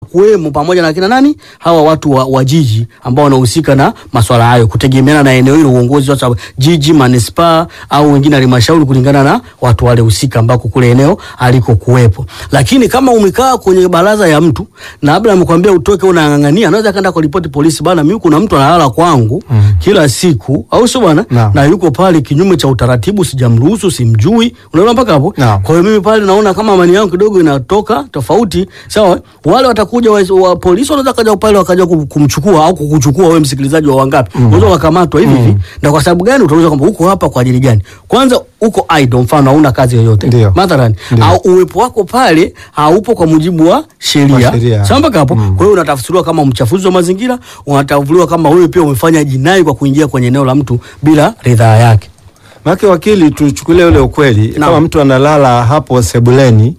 watakuwemo pamoja na kina nani hawa watu wa, wa jiji ambao wanahusika na masuala hayo, kutegemeana na eneo hilo, uongozi wa jiji, manispaa au wengine halmashauri, kulingana na watu wale husika ambako kule eneo aliko kuwepo. Lakini kama umekaa kwenye baraza ya mtu na labda amekwambia utoke, unang'ang'ania, anaweza kaenda kuripoti polisi, bana, mimi kuna mtu analala kwangu kila siku, au sio bwana, Naam. na yuko pale kinyume cha utaratibu, sijamruhusu, simjui. Unaona mpaka hapo. Naam. Kwa hiyo mimi pale naona kama amani yangu kidogo inatoka tofauti, sawa. Wale watakuja wa, wa polisi wanaweza kaja pale wakaja kum- kumchukua au kukuchukua wewe msikilizaji wa wangapi, unaweza ukakamatwa hivi hivi. Na kwa sababu gani? Utauliza kwamba uko hapa kwa ajili gani? Kwanza uko idle, mfano hauna kazi yoyote Ndio. mathalan, Ndio. au uwepo wako pale haupo kwa mujibu wa sheria, Wa sheria. sawa mpaka hapo. Kwa hiyo unatafsiriwa kama mchafuzi wa mazingira, unatafsiriwa kama wewe pia umefanya jinai kwa kuingia kwenye eneo la mtu bila ridhaa yake. Maana wakili, tuchukulie ule ukweli Naam. kama mtu analala hapo sebuleni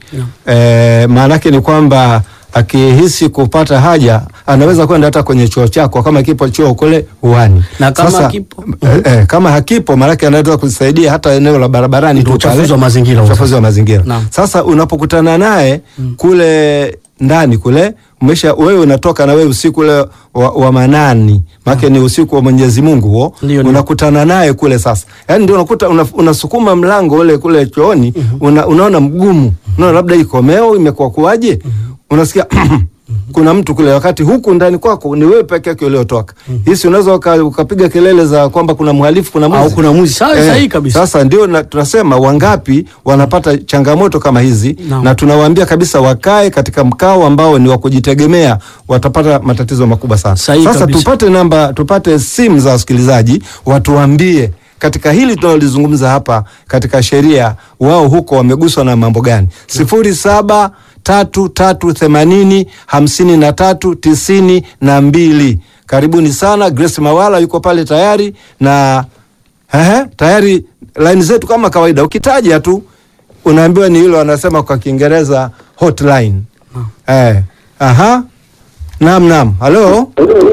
eh, maana yake ni kwamba akihisi kupata haja anaweza kwenda hata kwenye choo chako kama kipo choo kule uani. Na kama hakipo? eh, eh, kama hakipo maana yake anaweza kusaidia hata eneo la barabarani Ndio tu uchafuzi pale. wa mazingira. Uchafuzi wa mazingira. Naam. Sasa unapokutana naye kule ndani kule umesha wewe unatoka na wewe usiku ule wa, wa manani maana ni usiku wa Mwenyezi Mungu huo Ndio, ndio. unakutana naye kule sasa, yaani ndio unakuta una, unasukuma mlango ule kule chooni una, unaona mgumu, unaona labda ikomeo imekuwa kuwaje, unasikia kuna mtu kule, wakati huku ndani kwako ni wewe peke yake uliotoka. Hisi unaweza uka- ukapiga kelele za kwamba kuna mhalifu, kuna mwizi Au kuna mwizi. Sawa, Eh, sahihi kabisa. Sasa ndio na, tunasema wangapi wanapata changamoto kama hizi Naam. na tunawaambia kabisa wakae katika mkao ambao ni wa kujitegemea, watapata matatizo makubwa sana. Sahihi Sasa kabisa. tupate namba, tupate simu za wasikilizaji watuambie katika hili tunalolizungumza hapa katika sheria, wao huko wameguswa na mambo gani? sifuri saba tatu tatu themanini hamsini na tatu tisini na mbili. Karibuni sana. Grace Mawala yuko pale tayari na ehe, tayari laini zetu kama kawaida, ukitaja tu unaambiwa ni hilo, wanasema kwa Kiingereza hotline. Eh, aha, naam, naam, halo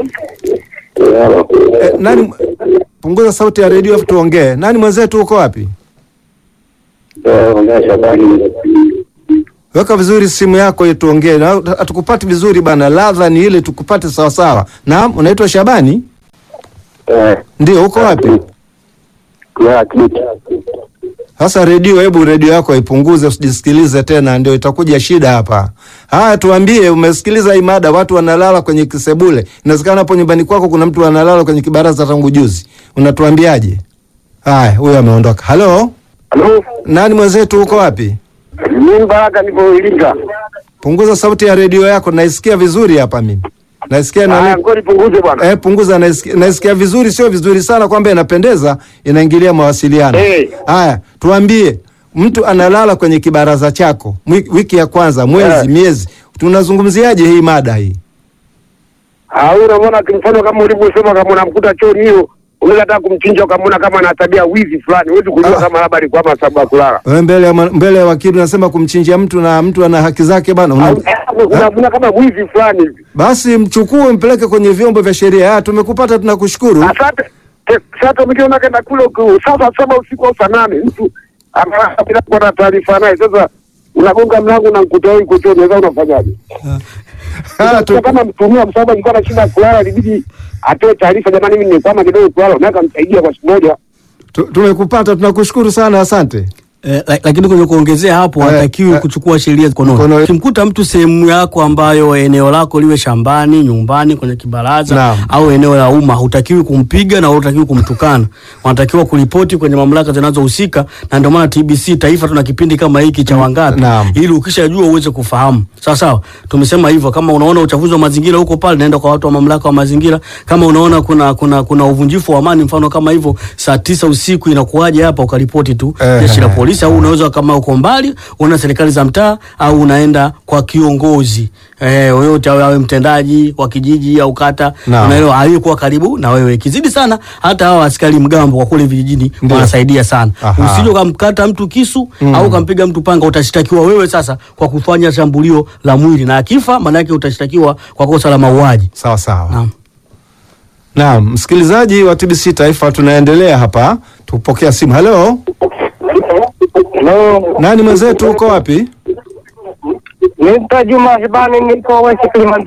Eh, nani? Punguza sauti ya redio afu tuongee. Nani mwenzetu, uko wapi? Weka vizuri simu yako ili tuongee. Na hatukupati vizuri bana, ladha ni ile tukupate sawa sawa. Naam, unaitwa Shabani? Ndio, uko wapi? Sasa redio, hebu redio yako ipunguze, usijisikilize tena, ndio itakuja shida hapa. Haya, tuambie, umesikiliza hii mada, watu wanalala kwenye kisebule. Inawezekana hapo nyumbani kwako kuna mtu analala kwenye kibaraza tangu juzi, unatuambiaje? Haya, huyo ameondoka. Halo, Halo, nani mwenzetu, uko wapi? mimi Baraka nipo Iringa. Punguza sauti ya redio yako, naisikia vizuri hapa mimi. Naisikia Haya, na ngoja nipunguze bwana. eh, punguza, naisikia, naisikia vizuri, sio vizuri sana kwamba inapendeza, inaingilia mawasiliano. Eh. Haya, tuambie, mtu analala kwenye kibaraza chako mwi- wiki ya kwanza, mwezi, Eh. miezi, tunazungumziaje hii mada hii? Au unaona kimfano kama ulivyosema, kama unamkuta chooni hiyo, unaweza hata kumchinja ukamwona kama ana tabia wizi fulani, huwezi kujua Ah. kama labda alikuwa ama sababu ya kulala. Wewe mbele ya ma- mbele ya wakili unasema kumchinjia mtu na mtu ana haki zake bana. Una, Au unamwona kama wizi fulani hivi. basi mchukue mpeleke kwenye vyombo vya sheria. Ah, tumekupata, tunakushukuru. Asante. Ke- Sasa mkiona kaenda kule uku- sasa saba usiku au saa nane mtu amelala bila kuwa na taarifa naye, sasa unagonga mlango na mkuta wewe uko chooni, sasa unafanyaje? Ah, Sasa tu, kama mtumia msaada alikuwa na shida ya kulala, ilibidi atoe taarifa, jamani, mimi nimekwama kidogo kulala, unaweza kumsaidia kwa siku moja. tu, tumekupata, tunakushukuru sana, asante. Eh, la- lakini kwenye kuongezea hapo Eh, hatakiwi eh, kuchukua sheria mkononi. mkononi. Ukimkuta mtu sehemu yako ambayo eneo lako liwe shambani, nyumbani, kwenye kibaraza Naam. au eneo la umma, hutakiwi kumpiga na hutakiwi kumtukana. Wanatakiwa kuripoti kwenye mamlaka zinazohusika, na ndio maana TBC taifa tuna kipindi kama hiki cha wangapi, Naam. ili ukishajua uweze kufahamu. Sawa sawa, tumesema hivyo. Kama unaona uchafuzi wa mazingira huko pale, naenda kwa watu wa mamlaka wa mazingira. Kama unaona kuna kuna kuna uvunjifu wa amani, mfano kama hivyo, saa tisa usiku inakuwaje hapa, ukaripoti tu Eh, jeshi la eh. polisi au unaweza kama uko mbali unaenda serikali za mtaa au unaenda kwa kiongozi eh, yoyote awe, awe mtendaji wa kijiji au kata, Naam. unaelewa, aliyekuwa karibu na wewe. Ikizidi sana, hata hawa askari mgambo kwa kule vijijini Ndio. wanasaidia sana. Aha. Usije ukamkata mtu kisu Mm. au ukampiga mtu panga, utashtakiwa wewe sasa kwa kufanya shambulio la mwili, na akifa maana yake utashtakiwa kwa kosa la mauaji. Sawa sawa. Naam. Naam, msikilizaji wa TBC Taifa, tunaendelea hapa, tupokea simu. Halo, Hello, nani mwenzetu, uko wapi? Mr. Juma Hibani, niko West Kilimanjaro.